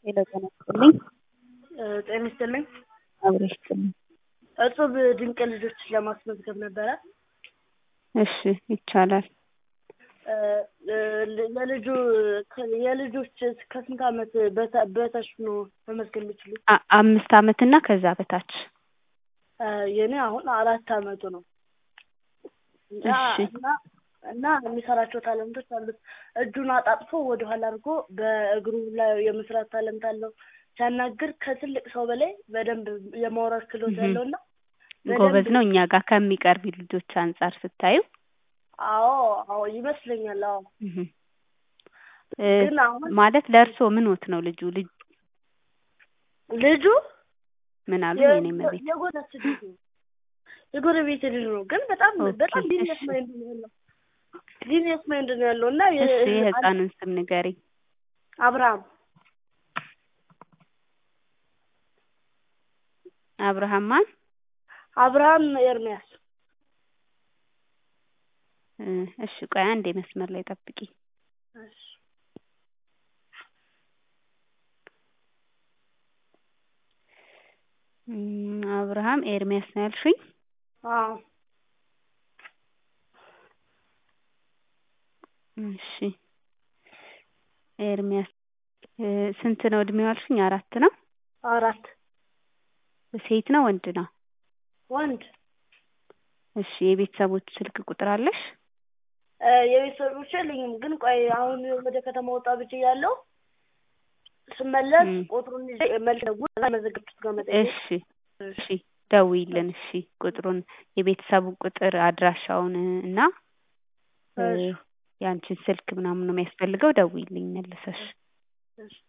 ሄሎ ጤና ይስጥልኝ። ጤና ይስጥልኝ። አብሮ ይስጥልኝ። እጹብ ድንቅ ልጆች ለማስመዝገብ ነበረ። እሺ ይቻላል። ለልጁ የልጆች ከስንት ዓመት በታ- በታች ነው መመዝገብ የሚችሉት? አ- አምስት ዓመት እና ከዛ በታች የኔ አሁን አራት ዓመቱ ነው እና እሺ። እና እና የሚሰራቸው ታለንቶች አሉት። እጁን አጣጥፎ ወደኋላ አድርጎ በእግሩ ላይ የመስራት ታለንት አለው። ሲያናግር ከትልቅ ሰው በላይ በደንብ የማውራት ክህሎት እህ። ያለው እና ጎበዝ ነው። እኛ ጋር ከሚቀርቡ ልጆች አንጻር ስታዩ አዎ አዎ ይመስለኛል። አዎ እህ። እ፣ ግን አሁን ማለት ለእርስዎ ምንዎት ነው ልጁ? ልጅ ልጁ ምን አሉ? የ- የኔ መቤት የጎረቤት ልጅ ነው የጎረቤት ልጅ ነው። ግን በጣም ኦኬ፣ በጣም ዲኒየስ እሺ። ማይንድ ነው ያለው ዲኒየስ ማይንድ ነው ያለው እና የ- እሺ የህፃኑን ስም ንገሪኝ። አብርሃም አብርሃም ማን? አብርሃም ኤርሚያስ እ፣ እሺ ቆይ አንዴ መስመር ላይ ጠብቂኝ። እሺ እም፣ አብርሃም ኤርሚያስ ነው ያልሽኝ? አዎ እሺ ኤርሚያስ እ፣ ስንት ነው እድሜው ያልሽኝ? አራት ነው። አራት ሴት ነው ወንድ ነው? ወንድ እሺ የቤተሰቦች ስልክ ቁጥር አለሽ? እ፣ የቤተሰቦች የለኝም። ግን ቆይ አሁን ወደ ከተማ ወጣ ብቻ ያለው ስመለስ እም። ቁጥሩን ይዤ መልስ ደውል እና መዘገብኩት ጋር መጠየቅ እሺ እሺ ደውይልን። እሺ ቁጥሩን የቤተሰቡን ቁጥር አድራሻውን እና እ፣ እሺ ያንቺን ስልክ ምናምን ነው የሚያስፈልገው። ደውይልኝ መልሰሽ። እሺ